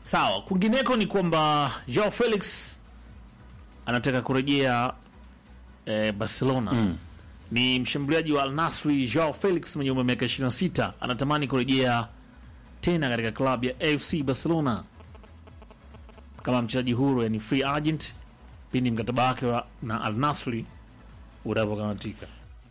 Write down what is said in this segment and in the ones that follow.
Sawa, kwingineko ni kwamba Joao Felix anataka kurejea eh, Barcelona. Mm. Ni mshambuliaji wa Al Nassr Joao Felix mwenye umri wa miaka 26 anatamani kurejea tena katika klabu ya AFC Barcelona kama mchezaji huru, yani free agent, pindi mkataba wake wa- na Al Nassr utapokamatika.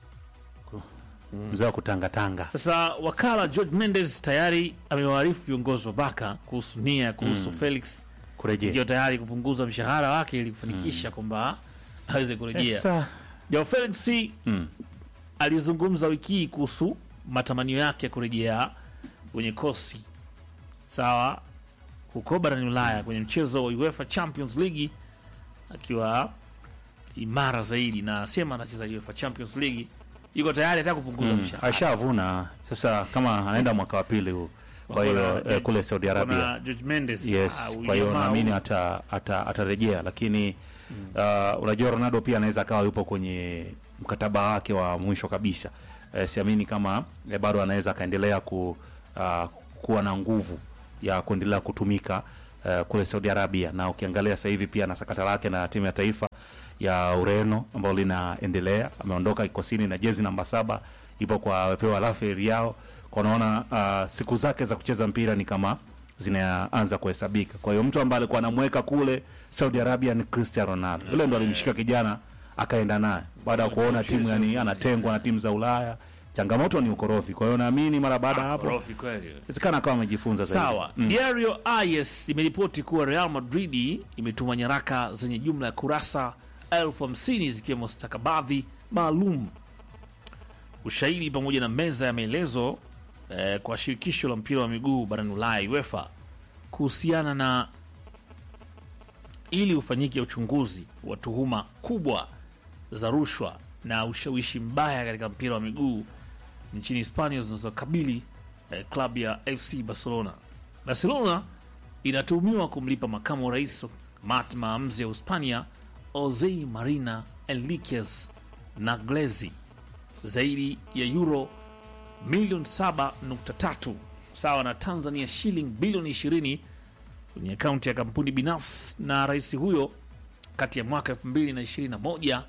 Mzee wa kutangatanga. Sasa wakala George Mendes tayari amewaarifu viongozi wa Baka kuhusu nia kuhusu Felix Kurejea. ikiwa tayari kupunguza mshahara wake ili kufanikisha kwamba aweze kurejea. Sasa, Joao Felix mm. alizungumza wiki hii kuhusu matamanio yake ya kurejea kwenye kosi sawa huko barani Ulaya kwenye mchezo wa UEFA Champions League akiwa imara zaidi, na sema anacheza UEFA Champions League, yuko tayari hata kupunguza Mm. mshahara. Ashavuna sasa, kama anaenda mwaka wa pili huu, kwa hiyo Kuna- eh, kule Saudi Arabia Kuna George Mendes Yes, ah, huyu kwa hiyo jamaa naamini huyu. ata, ata, atarejea, lakini uh, unajua Ronaldo pia anaweza akawa yupo kwenye mkataba wake wa mwisho kabisa. Eh, siamini kama eh, bado anaweza akaendelea ku, uh, kuwa na nguvu ya kuendelea kutumika uh, kule Saudi Arabia, na ukiangalia sasa hivi pia na sakata lake na timu ya taifa ya Ureno ambalo linaendelea, ameondoka kikosini na jezi namba saba ipo kwa wepewa Rafael yao kwa unaona uh, siku zake za kucheza mpira ni kama zinaanza kuhesabika. Kwa hiyo mtu ambaye alikuwa anamweka kule Saudi Arabia ni Cristiano Ronaldo. Yule ndo alimshika kijana akaenda naye baada ya kuona timu yani anatengwa na timu za Ulaya. Changamoto ni ukorofi. Kwa hiyo naamini mara baada ya hapo Korofi kweli. inawezekana akawa amejifunza zaidi. Sawa. Diario AS imeripoti kuwa Real Madrid imetuma nyaraka zenye jumla ya kurasa elfu hamsini zikiwemo stakabadhi maalum, ushahidi pamoja na meza ya maelezo eh, kwa shirikisho la mpira wa miguu barani Ulaya UEFA kuhusiana na ili ufanyike uchunguzi wa tuhuma kubwa za rushwa na ushawishi mbaya katika mpira wa miguu nchini Hispania zinazokabili eh, klabu ya FC Barcelona. Barcelona inatuhumiwa kumlipa makamu wa rais wa kamati maamuzi ya Hispania Jose Marina Enriquez na Glezi zaidi ya euro milioni 7.3 sawa na Tanzania shilingi bilioni 20 kwenye akaunti ya kampuni binafsi na rais huyo kati ya mwaka 2021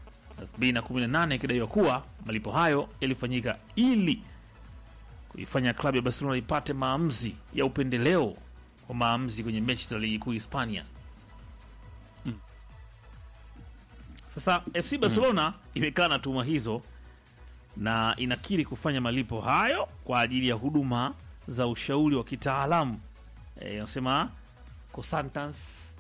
2018 ikidaiwa kuwa malipo hayo yalifanyika ili kuifanya klabu ya Barcelona ipate maamuzi ya upendeleo wa maamuzi kwenye mechi za ligi kuu Hispania. Sasa FC Barcelona imekaa na tuhuma hizo na inakiri kufanya malipo hayo kwa ajili ya huduma za ushauri wa kitaalamu Eh, inasema consultants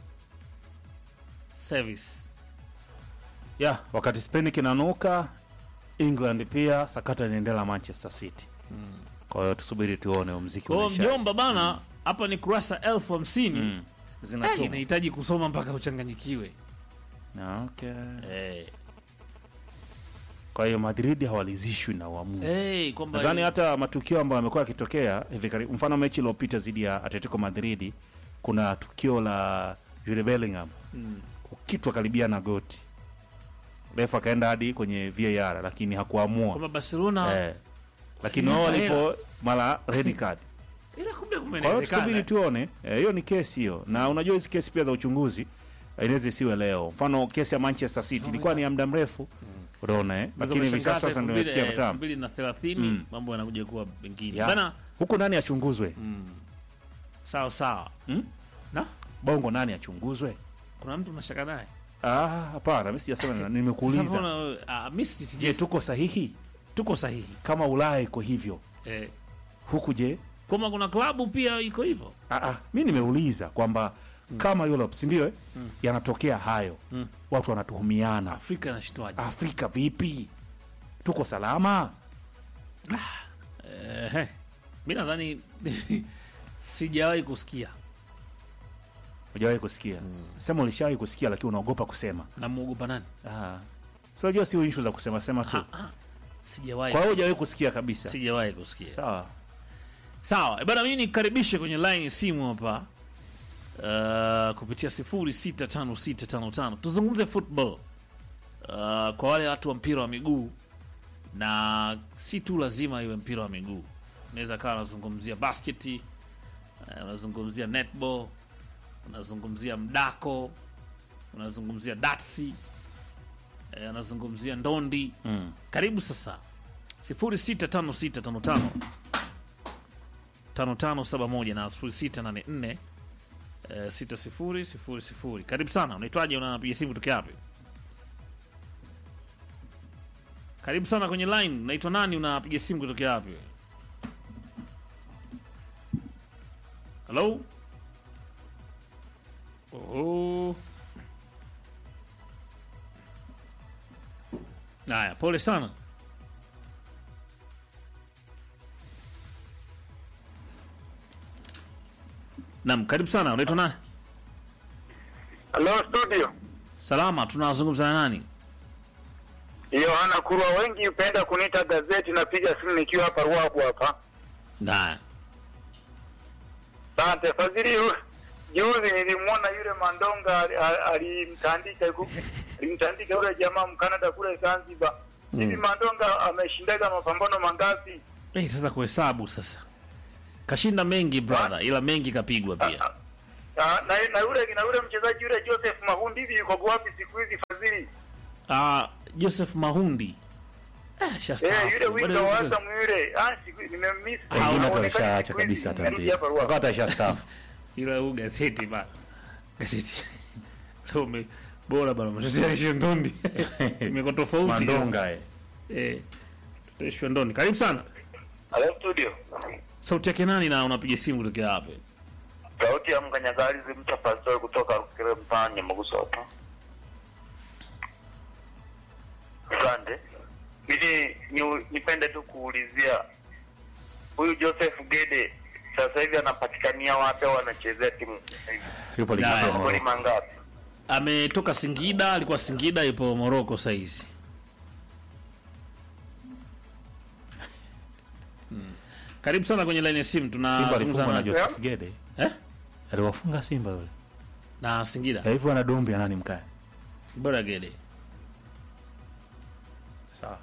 service. Yeah, wakati Spain kinanuka, England pia sakata inaendelea Manchester City. Kwa hiyo tusubiri tuone huo muziki Kwa hiyo unaisha. mjomba bana, hapa ni kurasa elfu hamsini Mm. Eh, Zinatuma. inahitaji kusoma mpaka uchanganyikiwe. Okay. Eh, Kwa hiyo Madrid hawalizishwi na uamuzi. eh, kwamba Nadhani hata matukio ambayo yamekuwa yakitokea hivi karibu, mfano mechi iliyopita dhidi ya Atletico Madrid, kuna tukio la Jude Bellingham Mm. kukitwa karibia na goti, refa akaenda hadi kwenye VAR lakini hakuamua kwamba Barcelona eh, lakini wao Ilipa walipo mara red card. ila kumbe Kwa hiyo tusubiri kumenezekana. tuone, eh, hiyo ni kesi hiyo, na unajua hizi kesi pia za uchunguzi eh, inaweza isiwe leo. Mfano kesi ya Manchester City ilikuwa ni ya muda mrefu, unaona eh, lakini hivi sasa ndio imefikia elfu mtamu mbili na thelathini mambo yanakuja kuwa mengine Ya. bana. huku, nani achunguzwe? Sawa sawa, Hmm? na Bongo nani achunguzwe? kuna mtu unashaka naye Ah, hapana, mimi sijasema, Sasa nimekuuliza. mbona, ah, mimi si- Je, sije- tuko sahihi tuko sahihi kama Ulaya iko hivyo, eh, huku je? kwamba kuna klabu pia iko hivyo Ah, ah, mi nimeuliza kwamba kama Europe, si ndio? eh? Yanatokea hayo, watu wanatuhumiana. Afrika inashitwaje? Afrika vipi? Tuko salama? Ehe, mi nadhani sijawahi kusikia Hujawahi kusikia? Sema ulishawahi kusikia, lakini unaogopa kusema. namwogopa nani? Ah, si unajua sio issue za kusema sema tu. Ah, ah, sijawahi Kwa hiyo hujawahi kusikia kabisa. sijawahi kusikia. Sawa. Sawa bana, mimi nikaribishe kwenye line ya simu hapa uh, kupitia 065655 tuzungumze football uh, kwa wale watu wa mpira wa miguu, na si tu lazima iwe mpira wa miguu, unaweza kawa unazungumzia basketi uh, unazungumzia netball unazungumzia mdako, unazungumzia datsi, eh, unazungumzia ndondi. Mm. Karibu sasa 065655 5571 na 0684 eh, 6000. Karibu sana. Unaitwaje? Unapiga simu kutoka wapi? Karibu sana kwenye line. Unaitwa nani? Unapiga simu kutoka wapi? Hello? Oho. Haya, pole sana. Naam, karibu sana. Unaitwa nani? Hello studio. Salama, tunazungumza na nani? Yohana Kurwa, wengi hupenda kuniita gazeti. Napiga simu nikiwa hapa Ruabu hapa. Haya. Asante Fadhili. yu- Juzi nilimwona yule Mandonga ali- ali- alimtandika yuko- alimtandika yule jamaa Mkanada kule Zanzibar. Hivi Mandonga ameshindaga mapambano mangapi? Eh, sasa kuhesabu sasa. Kashinda mengi brother, ila mengi kapigwa pia. Ah, na, na yule na yule mchezaji yule Joseph Mahundi hivi yuko wapi siku hizi Fadhili? Ah, Joseph Mahundi. Eh, shastaafu. Eh, yule winga Bado- wa Azam yule. Ah, siku nimemiss. Wengine hata Haonekani walishaacha siku hizi. kabisa hata Nimerudi mpira. hapa Ruabu. Wakati ashastaafu. ila huu gazeti ba gazeti leo ume bora bana mtetea ndondi imekuwa tofauti Mandonga eh. eh tutetea ndondi karibu sana Hello studio. sauti yake nani na unapiga simu kutokea wapi Sauti ya mkanyagalizi mcha pastori kutoka Rukire mtaani Maguso hapa. Asante. Mimi ni, nipende tu kuulizia huyu Joseph Gede sasa hivi anapatikania wapi au anachezea timu Yupo ligi Haya. ya magoli Morocco. mangapi? ametoka Singida alikuwa Singida ipo Morocco sasa hizi Hmm. Karibu sana kwenye line ya simu Simba tunazungumza alifungwa na na, Joseph Gede. eh? Aliwafunga Simba yule. na Singida Na hivyo ana dombi ya nani mkaya? bora Gede Sawa.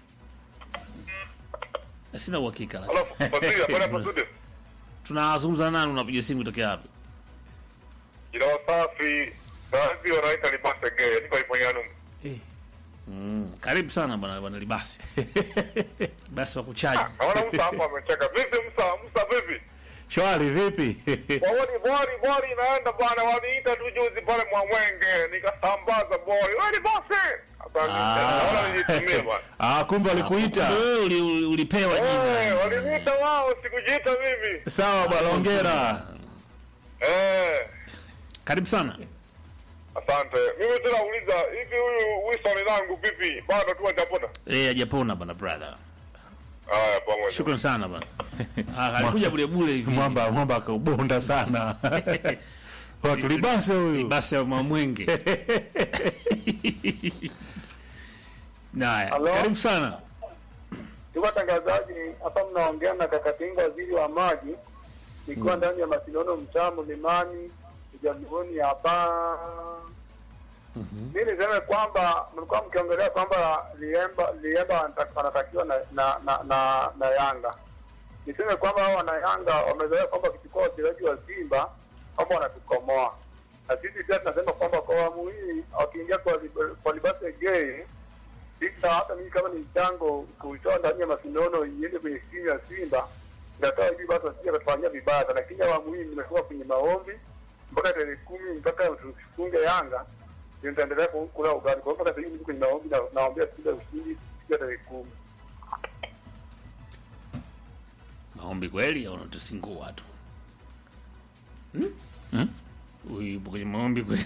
sina uhakika lakini. Fadhili, habari hapa studio. tunazungumza na nani unapiga simu kutokea wapi Jina wasafi. Baadhi wanaita libase gay, niko iponyanu. Eh. Mm, karibu sana bwana bwana Libasi. Basi wa kuchaji. Naona Musa hapo amecheka. Vipi Musa? Musa vipi? Shwari vipi? Wawani bori bori inaenda bwana, waniita tu juzi pale Mwamwenge, nikasambaza bori. Wewe ni bosi. Asante. Ah. Naona nijitumie bwana. ah, kumbe alikuita. Wewe uli, uli, ulipewa Eh, jina. waliniita wao, sikujiita mimi. Sawa bwana, hongera. Eh. Karibu sana. Asante. Mimi tu nauliza hivi huyu Wilson langu vipi? Bado tu hajapona? Eh, hajapona bwana brother. Haya pamoja. Shukrani sana bwana. Ah, alikuja bure bure hivi. Mwamba mwamba akaubonda sana. Watu libase huyu. Basi ya mamwenge. Naya, Halo? karibu sana. Ndugu watangazaji, hapa mnaongea na Kakatinga, waziri wa maji, nikiwa ndani ya Masinono, mtaa Mlimani, Jamhuri hapa. Mi niseme kwamba mlikuwa mkiongelea kwamba Liemba Liemba anata- anatakiwa na na, na, na na Yanga. Niseme kwamba hao wana Yanga wamezoea kwamba wakichukua wachezaji wa Simba kwamba wanatukomoa, na sisi pia tunasema kwamba kwa awamu hii wakiingia kwa Lib- kwa Libase Gay sasa hata mimi kama ni mchango kuitoa ndani ya mashindano iende kwenye timu ya Simba inatoa hivi basi wasije wakatufanyia vibaya, lakini awamu hii nimekuwa kwenye maombi mpaka tarehe kumi mpaka tufunge Yanga ndio nitaendelea ku- kula ugali. Kwa hiyo mpaka sasa hivi niko kwenye maombi na naombea Simba ushindi siku ya tarehe kumi. Maombi kweli au unatusingua tu? Hmm? Huyu yupo kwenye maombi kweli.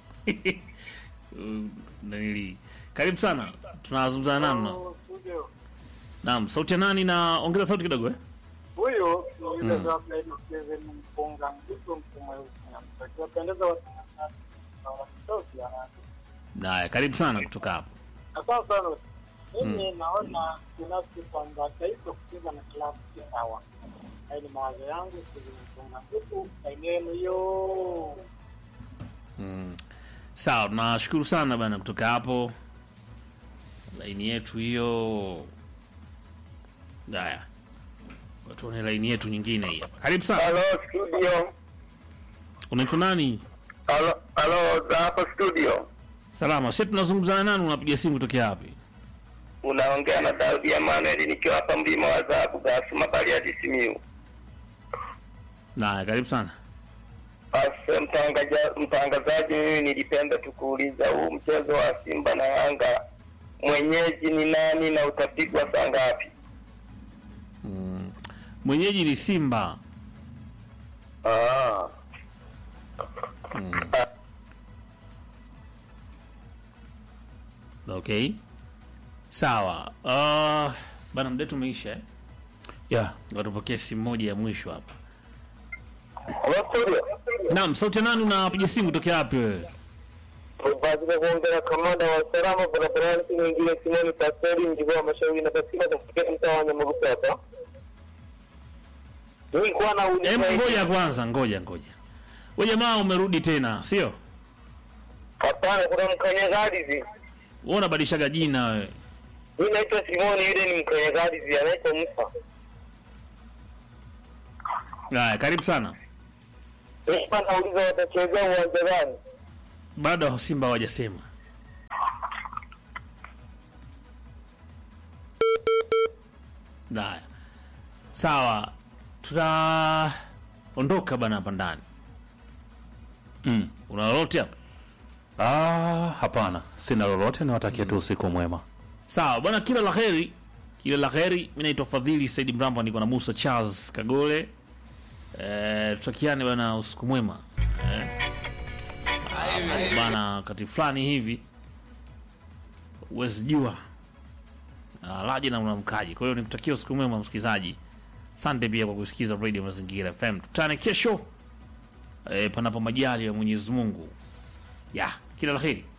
Huyu Nanili. Karibu sana. Tunazungumza na nani? Naam, sauti ya nani na ongeza sauti kidogo eh? Huyo Mm. mpunga mzito mkumweusi akiwapendeza watangazaji na wanatoki Naya, karibu sana kutoka hapo. Asante sana. Mimi naona binafsi kwamba taifa kucheza na klabu si sawa. Hayo ni mawazo yangu kuzungumza huku eneo hiyo. Mm. Sawa, tunashukuru sana bana kutoka hapo. Laini yetu hiyo. Haya. Tuone laini yetu nyingine hii hapa. Karibu sana. Hello studio. Unaitwa nani? Halo, halo, za hapa studio. Salama. Sisi tunazungumza na nani? Unapiga simu kutokea wapi? Unaongea na Daudi Emmanuel nikiwa hapa mlima wa Zabu Gasuma Bariadi Simiyu. Naye karibu sana. Basi mtangaja- mtangazaji, mimi nilipenda tu kuuliza huu mchezo wa Simba na Yanga mwenyeji ni nani na utapigwa saa ngapi? Mwenyeji ni Simba. Ah. Okay. Sawa. Uh, bana mdetu umeisha eh? yeah. Watupokee simu moja ya mwisho hapa. Halo studio. Naam, sauti ya nani unapiga simu kutokea wapi wewe? Baada kuongea na kamanda wa usalama barabarani nyingine Simoni Pastori mjigwa wa mashauri na katika katika mtaa wa Nyamagusa hapa. Nilikuwa na Hebu ngoja kwanza, ngoja ngoja. Wewe jamaa umerudi tena, sio? Hapana, kuna mkanyagadizi. Wewe unabadilishaga jina wewe. Mimi naitwa Simoni, yule ni mkanyagadizi anaitwa Musa. Haya, karibu sana. Nilikuwa nauliza watachezea uwanja gani? Bado Simba hawajasema. Haya. Sawa. Tutaondoka bana hapa ndani. mm. Una lolote hapa? ah, hapana sina lolote niwatakie tu usiku mwema Sawa bwana, kila la heri, kila la heri. Mimi naitwa Fadhili Said Mramba, niko na Musa Charles Kagole. Eh, tutakiane bwana, usiku mwema. Eh, ah, bwana, wakati fulani hivi huwezi jua ah, laje na unamkaji. Kwa hiyo nikutakia usiku mwema msikilizaji. Asante pia kwa kusikiza Radio Mazingira FM. Tutane kesho eh, panapo majali ya Mwenyezi Mungu. Ya, kila la heri.